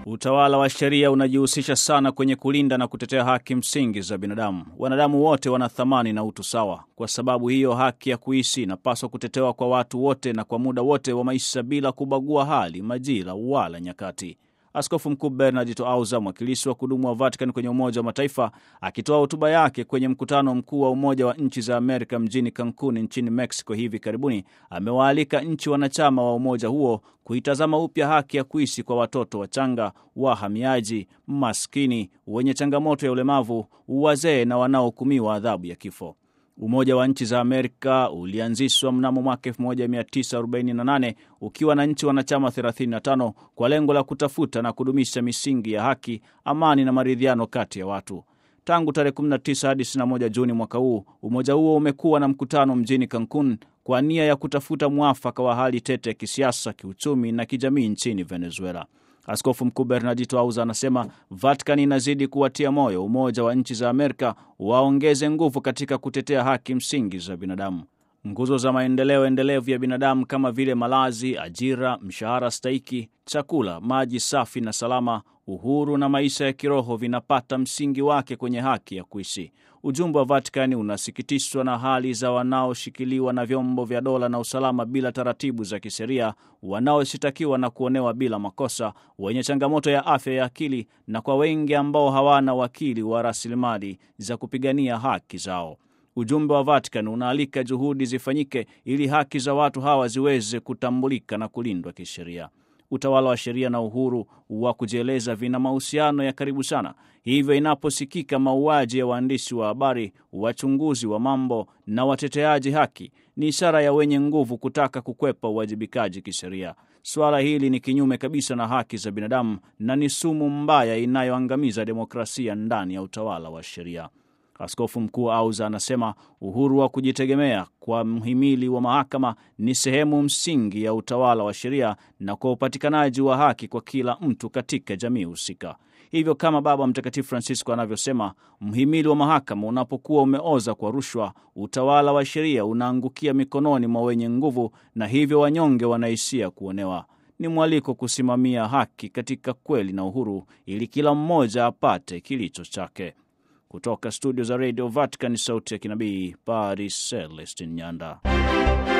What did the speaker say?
Utawala wa sheria unajihusisha sana kwenye kulinda na kutetea haki msingi za binadamu. Wanadamu wote wana thamani na utu sawa. Kwa sababu hiyo, haki ya kuishi inapaswa kutetewa kwa watu wote na kwa muda wote wa maisha bila kubagua hali, majira wala nyakati. Askofu Mkuu Bernardito Auza, mwakilishi wa kudumu wa Vatican kwenye Umoja wa Mataifa, akitoa hotuba yake kwenye mkutano mkuu wa Umoja wa Nchi za Amerika mjini Cancun nchini Mexico hivi karibuni, amewaalika nchi wanachama wa umoja huo kuitazama upya haki ya kuishi kwa watoto wachanga, wahamiaji, maskini, wenye changamoto ya ulemavu, wazee na wanaohukumiwa adhabu ya kifo. Umoja wa Nchi za Amerika ulianzishwa mnamo mwaka 1948 ukiwa na nchi wanachama 35 kwa lengo la kutafuta na kudumisha misingi ya haki, amani na maridhiano kati ya watu. Tangu tarehe 19 hadi 21 Juni mwaka huu, umoja huo umekuwa na mkutano mjini Cancun kwa nia ya kutafuta mwafaka wa hali tete ya kisiasa, kiuchumi na kijamii nchini Venezuela. Askofu Mkuu Bernardito Auza anasema Vatican inazidi kuwatia moyo Umoja wa Nchi za Amerika waongeze nguvu katika kutetea haki msingi za binadamu. Nguzo za maendeleo endelevu ya binadamu kama vile malazi, ajira, mshahara stahiki, chakula, maji safi na salama, uhuru na maisha ya kiroho vinapata msingi wake kwenye haki ya kuishi. Ujumbe wa Vatikani unasikitishwa na hali za wanaoshikiliwa na vyombo vya dola na usalama bila taratibu za kisheria, wanaoshitakiwa na kuonewa bila makosa, wenye changamoto ya afya ya akili, na kwa wengi ambao hawana wakili wa rasilimali za kupigania haki zao. Ujumbe wa Vatican unaalika juhudi zifanyike ili haki za watu hawa ziweze kutambulika na kulindwa kisheria. Utawala wa sheria na uhuru wa kujieleza vina mahusiano ya karibu sana. Hivyo, inaposikika mauaji ya waandishi wa habari, wachunguzi wa mambo na wateteaji haki, ni ishara ya wenye nguvu kutaka kukwepa uwajibikaji kisheria. Suala hili ni kinyume kabisa na haki za binadamu na ni sumu mbaya inayoangamiza demokrasia ndani ya utawala wa sheria. Askofu Mkuu Auza anasema uhuru wa kujitegemea kwa mhimili wa mahakama ni sehemu msingi ya utawala wa sheria na kwa upatikanaji wa haki kwa kila mtu katika jamii husika. Hivyo, kama Baba Mtakatifu Francisco anavyosema, mhimili wa mahakama unapokuwa umeoza kwa rushwa, utawala wa sheria unaangukia mikononi mwa wenye nguvu, na hivyo wanyonge wanaishia kuonewa. Ni mwaliko kusimamia haki katika kweli na uhuru, ili kila mmoja apate kilicho chake. Kutoka studio za Radio Vatican, sauti ya kinabii, Paris, Celestin Nyanda.